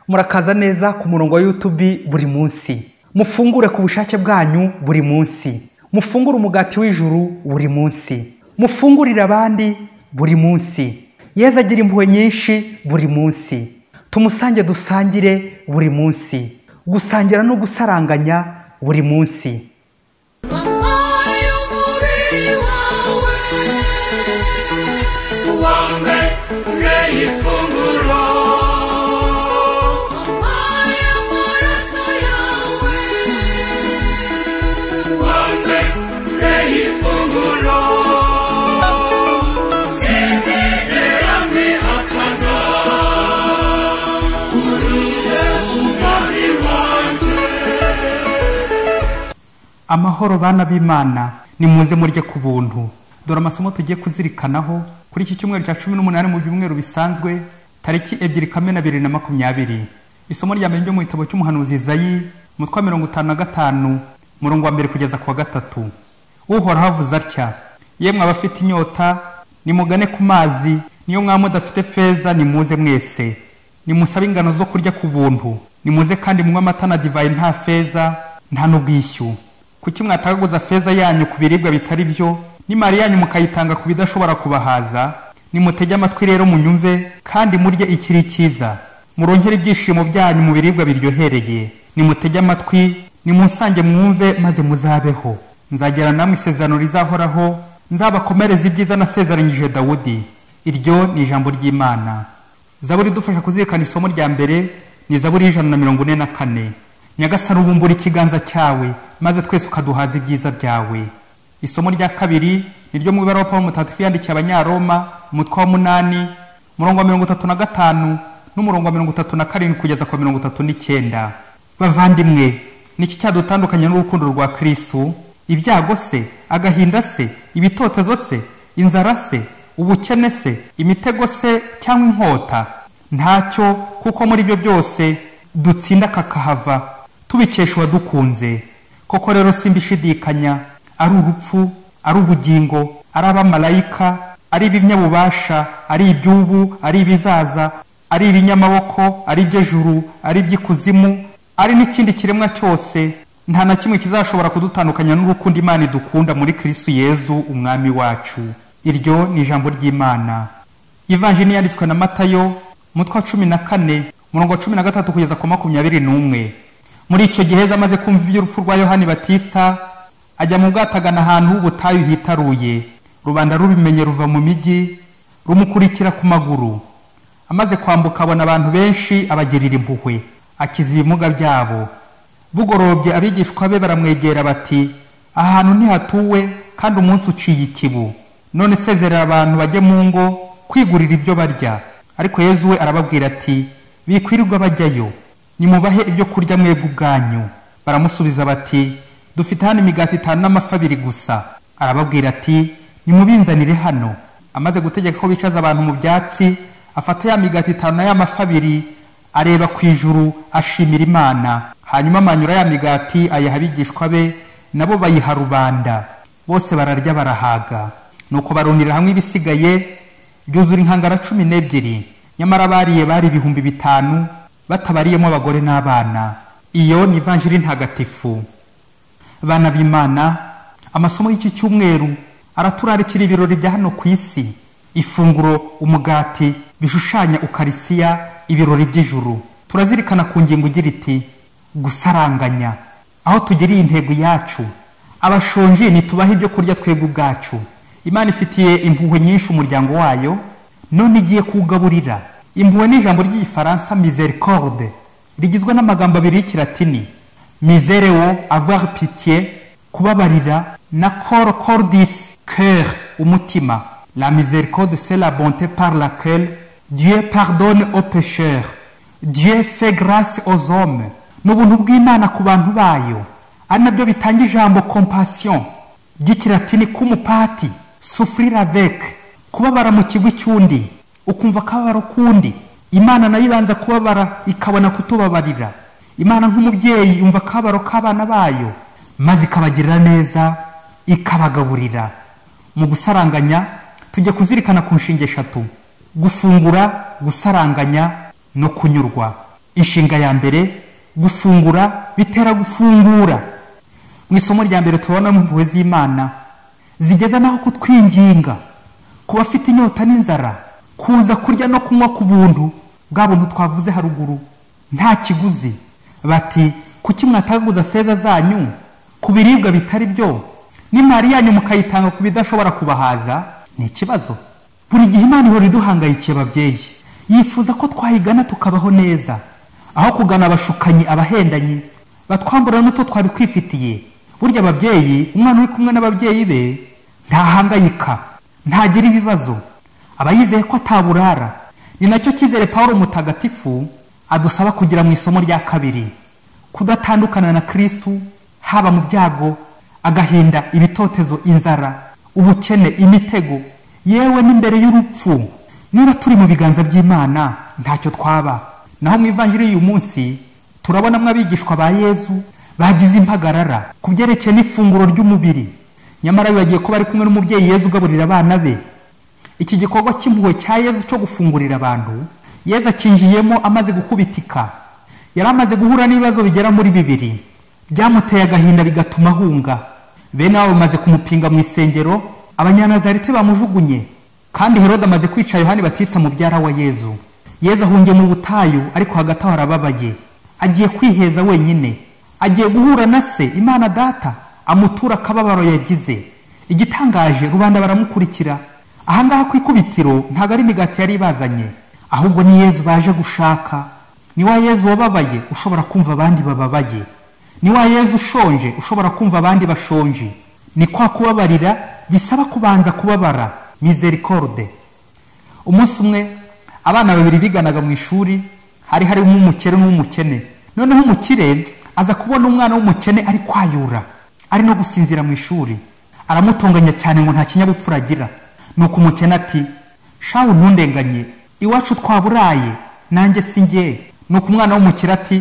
murakaza neza ku murongo wa yutubi buri munsi mufungure ku bushake bwanyu buri munsi mufungure umugati w'ijuru buri munsi mufungurire abandi buri munsi yeza agira impuhwe nyinshi buri munsi tumusange dusangire buri munsi gusangira no gusaranganya buri munsi amahoro bana b'imana nimuze murye ku buntu dore amasomo tugiye kuzirikanaho kuri iki cyumweru cya cumi n'umunani mu byumweru bisanzwe tariki ebyiri kamena bibiri na makumyabiri isomo rya mbere ryo mu gitabo cy'umuhanuzi zayi umutwe wa mirongo itanu na gatanu umurongo wa mbere kugeza ku wa gatatu uhoraho avuze atya yemwe abafite inyota nimugane ku mazi niyo mwaba mudafite feza nimuze mwese nimusabe ingano zo kurya ku buntu nimuze kandi munywe amata na divayi nta feza nta n'ubwishyu kuki mwatagaguza feza yanyu ku biribwa bitari byo n'imari yanyu mukayitanga ku bidashobora kubahaza nimutege amatwi rero munyumve kandi murye ikiri cyiza murongere ibyishimo byanyu mu biribwa biryohereye nimutege amatwi nimusange mwumve maze muzabeho nzagera namwe isezerano rizahoraho nzabakomereza ibyiza nasezeranyije dawudi iryo ni ijambo ry'imana zaburi idufasha kuzirikana isomo rya mbere ni zaburi y'ijana na mirongo ine na kane nyagasani ubumbura ikiganza cyawe maze twese ukaduhaza ibyiza byawe isomo rya kabiri ni ryo mu ibaruwa paul mutagatifu yandikiye abanyaroma umutwe wa munani umurongo wa mirongo itatu na gatanu n'umurongo wa mirongo itatu na karindwi kugeza ku mirongo itatu n'icyenda bavandimwe niki cyadutandukanye n'urukundo rwa kirisitu ibyago se agahinda se ibitotezo se inzara se ubukene se imitego se cyangwa inkota ntacyo kuko muri byo byose dutsinda kakahava tubikesha uwadukunze koko rero simbishidikanya ari urupfu ari ubugingo ari abamarayika ari ibinyabubasha ari iby'ubu ari ibizaza ari ibinyamaboko ari iby'ejuru ari iby'ikuzimu ari n'ikindi kiremwa cyose nta na kimwe kizashobora kudutandukanya n'urukundo imana idukunda muri kirisitu yezu umwami wacu iryo ni ijambo ry'imana ivanjini yanditswe na matayo umutwe wa cumi na kane umurongo wa cumi na gatatu kugeza ku makumyabiri n'umwe muri icyo gihe amaze kumva iby'urupfu rwa yohani batista ajya mu bwato agana ahantu h'ubutayu hitaruye rubanda rubimenye ruva mu mijyi rumukurikira ku maguru amaze kwambuka abona abantu benshi abagirira impuhwe akiza ibimuga byabo bugorobye abigishwa be baramwegera bati aha hantu ntihatuwe kandi umunsi uciye ikibu none isezerera abantu bajye mu ngo kwigurira ibyo barya ariko yezu we arababwira ati bikwirirwa bajyayo nimubahe ibyo kurya mwebwe ubwanyu baramusubiza bati dufite hano imigati itanu n'amafi abiri gusa arababwira ati nimubinzanire hano amaze gutegeka ko bicaza abantu mu byatsi afata ya migati itanu na ya mafi abiri areba ku ijuru ashimira imana hanyuma amanyura ya migati ayaha abigishwa be nabo bayiha rubanda bose bararya barahaga nuko barunira hamwe ibisigaye byuzura inkangara cumi n'ebyiri nyamara bariye bari ibihumbi bitanu batabariyemo abagore n'abana iyo ni ivanjiri ntagatifu bana b'imana amasomo y'iki cyumweru araturarikira ibirori bya hano ku isi ifunguro umugati bishushanya ukarisiya ibirori by'ijuru turazirikana ku ngingo igira iti gusaranganya aho tugiriye intego yacu abashonji ntitubahe ibyo kurya twebwe ubwacu imana ifitiye impuhwe nyinshi umuryango wayo none igiye kuwugaburira impuhwe ni ijambo ry'igifaransa misericorde rigizwe n'amagambo abiri y'ikiratini misere wo avoir pitié kubabarira na cor cordis cœur umutima la miséricorde c'est la bonté par laquelle dieu pardonne aux pécheurs dieu fait grâce aux hommes ni ubuntu bw'imana ku bantu bayo ari nabyo bitanga ijambo compassion ry'ikiratini k'umupati souffrir avec kubabara mu kigwi cy'undi ukumva akababaro k'undi imana nayo ibanza kubabara ikabona kutubabarira imana nk'umubyeyi yumva akababaro k'abana bayo maze ikabagirira neza ikabagaburira mu gusaranganya tujya kuzirikana ku nshinga eshatu gufungura gusaranganya no kunyurwa inshinga ya mbere gufungura bitera gufungura mu isomo rya mbere tubonamo impuhwe z'imana zigeza n'aho kutwinginga ku bafite inyota n'inzara kuza kurya no kunywa ku buntu bwa buntu twavuze haruguru nta kiguzi bati kuki mwataguza feza zanyu ku biribwa bitari byo n'imari yanyu mukayitanga ku bidashobora kubahaza ni ikibazo buri gihe imana ihora iduhangayikiye ababyeyi yifuza ko twayigana tukabaho neza aho kugana abashukanyi abahendanyi batwambura n'uto twari twifitiye burya ababyeyi umwana uri kumwe n'ababyeyi be ntahangayika ntagira ibibazo aba yizeye ko ataburara ni nacyo cyizere paul mutagatifu adusaba kugira mu isomo rya kabiri kudatandukana na kirisitu haba mu byago agahinda ibitotezo inzara ubukene imitego yewe n'imbere y'urupfu niba turi mu biganza by'imana ntacyo twaba naho mu ivanjiri y'uyu munsi turabonamo abigishwa ba yezu bagize impagarara ku byerekeye n'ifunguro ry'umubiri nyamara bibagiye ko bari kumwe n'umubyeyi yezu ugaburira abana be iki gikorwa cy'impuhwe cya yezu cyo gufungurira abantu yezu akinjiyemo amaze gukubitika yari amaze guhura n'ibibazo bigera muri bibiri byamuteye agahinda bigatuma ahunga bene wabo bamaze kumupinga mu isengero abanyanazarite bamujugunye kandi herode amaze kwica yohani batitsa mubyara wa yezu yezu ahungiye mu butayu ariko hagati aho arababaye agiye kwiheza wenyine agiye guhura na se imana data amutura akababaro yagize igitangaje rubanda baramukurikira ahangaha ku ikubitiro ntabwo ari imigati yari ibazanye ahubwo ni yezu baje gushaka ni wa yezu wababaye ushobora kumva abandi bababaye ni wa yezu ushonje ushobora kumva abandi bashonje ni kwa kubabarira bisaba kubanza kubabara misericorde umunsi umwe abana babiri biganaga mu ishuri hari harimo umukire n'umukene noneho umukire aza kubona umwana w'umukene ari kwayura ari no gusinzira mu ishuri aramutonganya cyane ngo nta kinyabupfura agira nuko umukene ati shawu ntundenganye iwacu twaburaye nanjye si ngewe nuko umwana w'umukire ati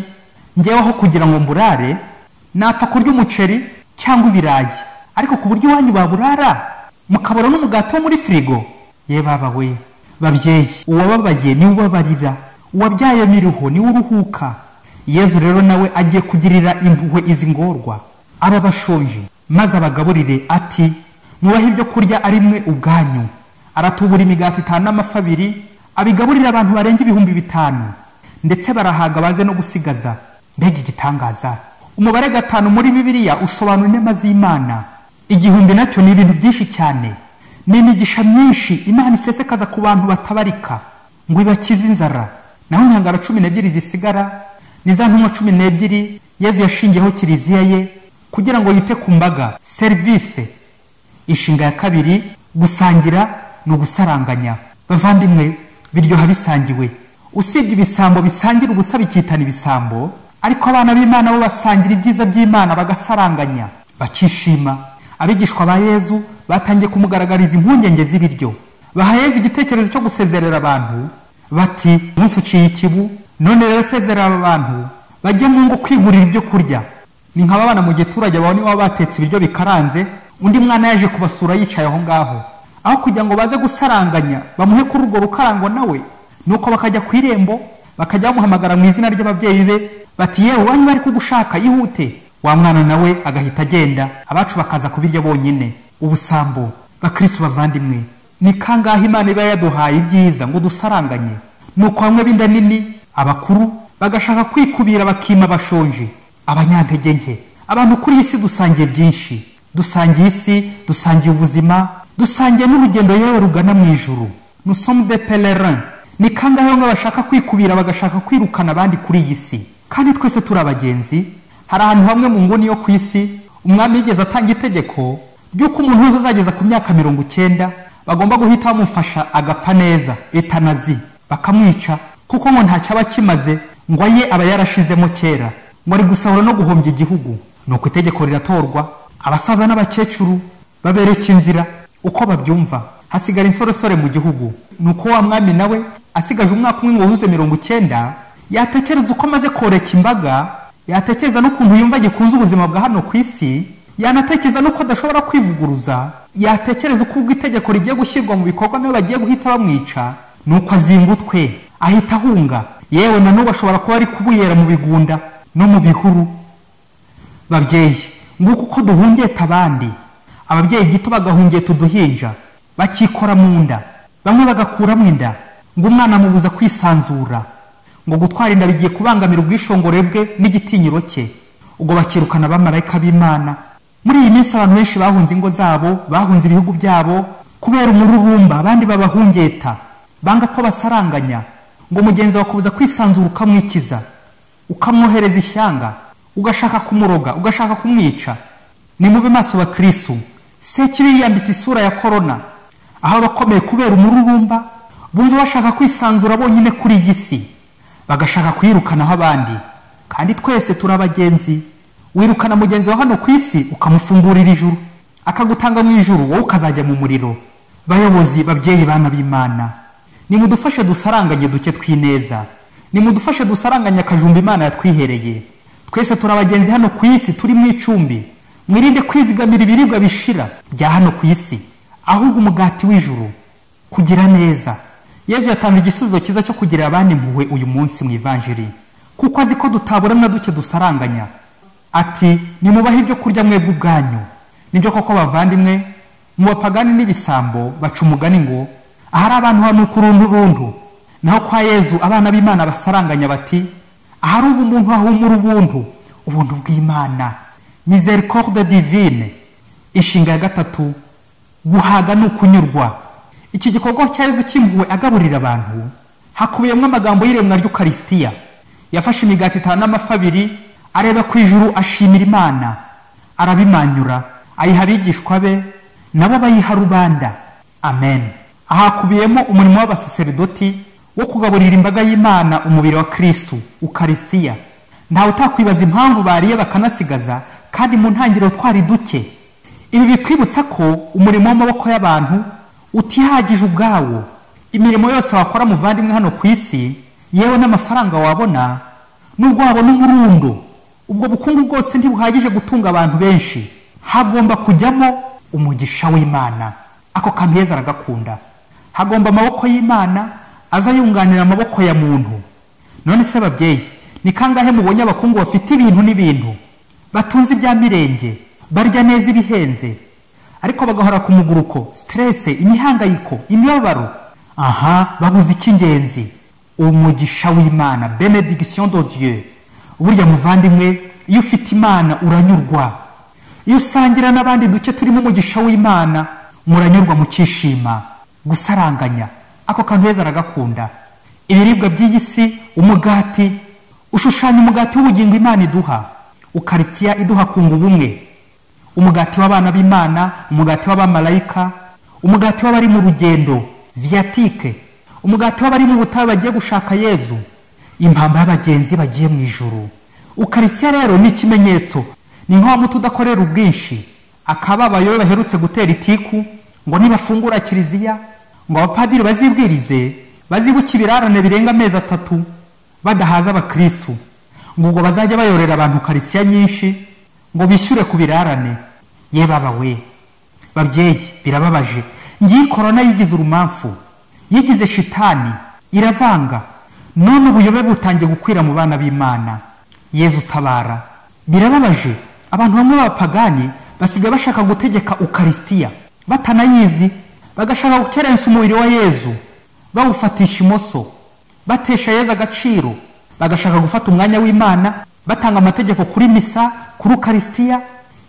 ngeweho kugira ngo mburare napfa kurya umuceri cyangwa ibirayi ariko ku buryo iwanyu baburara mukabura n'umugati wo muri firigo ye baba we babyeyi uwababaye niwe ubabarira uwabyaye miriho niwe uruhuka yezu rero nawe agiye kugirira impuhwe izi ngorwa aba bashonje maze abagaburire ati mubahe ibyo kurya ari mwe ubwanyu aratubura imigati itanu n'amafi abiri abigaburira abantu barenga ibihumbi bitanu ndetse barahaga baze no gusigaza mbega igitangaza umubare gatanu muri bibiliya usobanura inema z'imana igihumbi nacyo ni ibintu byinshi cyane ni imigisha myinshi imana isesekaza ku bantu batabarika ngo ibakize inzara naho inkangara cumi n'ebyiri zisigara ni za ntumwa cumi n'ebyiri yezu yashingiyeho kiliziya ye kugira ngo yite ku mbaga serivisi inshinga ya kabiri gusangira ni ugusaranganya bavandimwe biryoha bisangiwe usibye ibisambo bisangira ubusa bikitana ibisambo ariko abana b'imana bo basangira ibyiza by'imana bagasaranganya bakishima abigishwa ba yezu batangiye kumugaragariza impungenge z'ibiryo baha yezu igitekerezo cyo gusezerera abantu bati umunsi uciye ikibu none rero sezerera aba bantu bajye mu ngo kwigurira ibyo kurya ni nk'abana mu giturage bawe niba batetse ibiryo bikaranze undi mwana yaje kubasura yicaye aho ngaho aho kugira ngo baze gusaranganya bamuhe kuri urwo rukarango nawe nuko bakajya ku irembo bakajya bamuhamagara mu izina ry'ababyeyi be bati yewe wanyu bari kugushaka yihute wa mwana nawe agahita agenda abacu bakaza kubirya bonyine ubusambo bakirisi bavandimwe ni kangahe imana iba yaduhaye ibyiza ngo dusaranganye nuko bamwe b'inda nini abakuru bagashaka kwikubira bakima bashonje abanyantege nke abantu kuri iyi si dusangiye byinshi dusangiye isi dusangiye ubuzima dusangiye n'urugendo yewe rugana mu ijuru nusomu de pelerin ni kangahe bamwe bashaka kwikubira bagashaka kwirukana abandi kuri iyi si kandi twese turi abagenzi hari ahantu hamwe mu nguni yo ku isi umwami yigeze atanga itegeko ry'uko umuntu wese uzageza ku myaka mirongo icyenda bagomba guhita bamufasha agapfa neza etanazi bakamwica kuko ngo nta cyaba kimaze ngo aye aba yarashizemo kera ngo ari gusahura no guhombya igihugu nuko itegeko riratorwa abasaza n'abakecuru babereka inzira uko babyumva hasigara insoresore mu gihugu nuko wa mwami nawe asigaje umwaka umwe ngo wuzuze mirongo icyenda yatekereza uko amaze koreka imbaga yatekereza n'ukuntu yumva gikunze ubuzima bwa hano ku isi yanatekereza n'uko adashobora kwivuguruza yatekereza uko ubwo itegeko rigiye gushyirwa mu bikorwa nawe bagiye guhita bamwica nuko azinga utwe ahita ahunga yewe na n'ubu ashobora kuba ari kubuyera mu bigunda no mu bihuru babyeyi nguko uko duhungeta abandi ababyeyi gito bagahungeta uduhinja bakikora mu nda bamwe bagakuramo inda ngo umwana amubuza kwisanzura ngo gutwara inda bigiye kubangamira ubwishongore bwe n'igitinyiro cye ubwo bakirukana abamarayika b'imana muri iyi minsi abantu benshi bahunze ingo zabo bahunze ibihugu byabo kubera umururumba abandi babahungeta banga ko basaranganya ngo mugenzi wakubuza kwisanzura ukamwikiza ukamwohereza ishyanga ugashaka kumuroga ugashaka kumwica ni mube maso wa kirisitu sekibi yiyambitse isura ya korona aho abakomeye kubera umururumba bumva bashaka kwisanzura bonyine kuri iyi si bagashaka kuyirukanaho abandi kandi twese turi abagenzi wirukana mugenzi wa hano ku isi ukamufungurira ijuru akagutanga mu ijuru wowe ukazajya mu muriro bayobozi babyeyi bana b'imana nimudufashe dusaranganye duke tw'ineza nimudufashe dusaranganye akajumba imana yatwihereye twese turi abagenzi hano ku isi turi mu icumbi mwirinde kwizigamira ibiribwa bishira bya hano ku isi ahubwo umugati w'ijuru kugira neza yezu yatanze igisubizo cyiza cyo kugira abandi impuhwe uyu munsi mu ivanjiri kuko azi ko dutabura na duke dusaranganya ati nimubahe ibyo kurya mwebwe ubwanyu nibyo koko bavandimwe mu bapagani n'ibisambo baca umugani ngo ahari abantu hanuka urundu naho kwa yezu abana b'imana basaranganya bati ahari ubu umuntu hahumura ubuntu ubuntu bw'imana misericorde divine inshinga ya gatatu guhaga ni ukunyurwa iki gikorwa cya yezu cy'impuhwe agaburira abantu hakubiyemo amagambo y'iremwa ry'ukarisitiya yafashe imigati itanu n'amafi abiri areba ku ijuru ashimira imana arabimanyura ayiha abigishwa be nabo bayiha rubanda amen ahakubiyemo umurimo w'abasaseridoti wo kugaburira imbaga y'imana umubiri wa kirisitu ukarisitiya ntawe utakwibaza impamvu bariye bakanasigaza kandi mu ntangiriro twari duke ibi bitwibutsa ko umurimo w'amaboko y'abantu utihagije ubwawo imirimo yose wakora muvandimwe hano ku isi yewe n'amafaranga wabona n'ubwo wabona umurundo ubwo bukungu bwose ntibuhagije gutunga abantu benshi hagomba kujyamo umugisha w'imana ako kantu heza aragakunda hagomba amaboko y'imana aza yunganira amaboko ya muntu none se babyeyi ni kangahe mubonye abakungu bafite ibintu n'ibintu batunze ibya mirenge barya neza ibihenze ariko bagahora ku muguruko siterese imihangayiko imibabaro aha babuze icy'ingenzi umugisha w'imana benediction de dieu burya muvandimwe iyo ufite imana uranyurwa iyo usangira n'abandi duce turimo umugisha w'imana muranyurwa mukishima gusaranganya ako kantu heza aragakunda ibiribwa by'iyi si umugati ushushanya umugati w'ubugingo imana iduha ukaritsiya iduha kunga ubumwe umugati w'abana b'imana umugati w'abamarayika umugati w'abari mu rugendo viyatike umugati w'abari mu butayu bagiye gushaka yezu impamba y'abagenzi bagiye mu ijuru ukaritsiya rero ni ikimenyetso ni nka wa muti udakorera ubwinshi akababayo baherutse gutera itiku ngo nibafungura kiliziya ngo abapadiri bazibwirize bazibuke ibirarane birenga amezi atatu badahaza abakirisitu ngo ubwo bazajya bayorera abantu karisiya nyinshi ngo bishyure ku birarane ye baba we babyeyi birababaje ngiyi korona yigize urumamfu yigize shitani iravanga none ubuyobe butangiye gukwira mu bana b'imana yezu utabara birababaje abantu bamwe b'abapagani basigaye bashaka gutegeka ukarisitiya batanayizi bagashaka gukerensa umubiri wa yezu bawufatisha imoso batesha yezu agaciro bagashaka gufata umwanya w'imana batanga amategeko kuri misa kuri ukarisitiya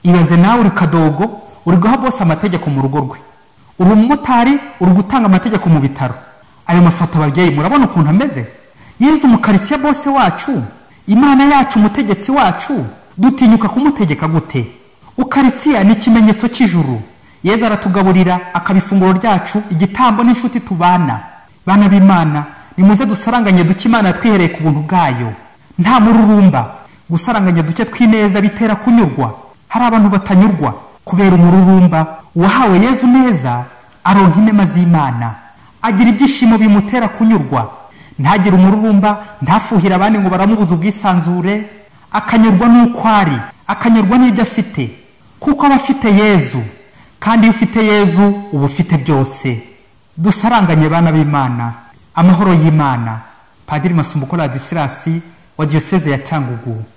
ibaze nawe uri kadogo uri guha bose amategeko mu rugo rwe uri umumotari uri gutanga amategeko mu bitaro ayo mafoto ababyeyi murabona ukuntu ameze yezu umukarisitiya bose wacu imana yacu umutegetsi wacu dutinyuka kumutegeka gute ukarisitiya ni ikimenyetso cy'ijuru yezu aratugaburira akaba ifunguro ryacu igitambo n'inshuti tubana bana b'imana nimuze dusaranganye duke imana twihereye ku buntu bwayo nta mururumba gusaranganya duke tw'ineza bitera kunyurwa hari abantu batanyurwa kubera umururumba uwahawe yezu neza aronka inema z'imana agira ibyishimo bimutera kunyurwa ntagire umururumba ntafuhire abandi ngo baramubuze ubwisanzure akanyurwa n'uko ari akanyurwa n'ibyo afite kuko aba afite yezu kandi iyo ufite yezu uba ufite byose dusaranganye bana b'imana amahoro y'imana padiri masumbuko ladisirasi wa diyoseze ya cyangugu